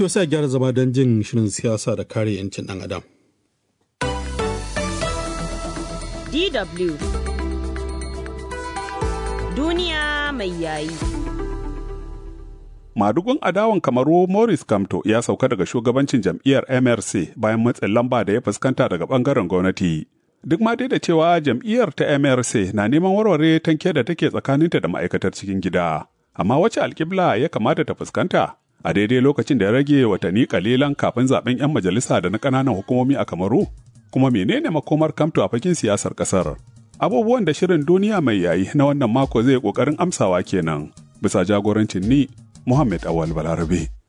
To sai gyara zama don jin shirin siyasa da kare 'yancin ɗan adam. DW Duniya mai yayi. Madugun adawan kamaru Morris Kamto ya sauka daga shugabancin jam'iyyar MRC bayan matsin lamba da ya fuskanta daga bangaren gwamnati. Duk ma dai da cewa jam'iyyar ta MRC na neman warware tanke da take tsakaninta da ma'aikatar cikin gida. Amma wace alkibla ya kamata ta fuskanta? A daidai lokacin da ya rage watanni kalilan kafin zaben 'yan majalisa da na ƙananan hukumomi a Kamaru? Kuma menene makomar Kamto a fakin siyasar ƙasar? Abubuwan da shirin duniya mai yayi na wannan mako zai ƙoƙarin amsawa kenan. Bisa jagorancin ni Muhammad Awal Balarabe.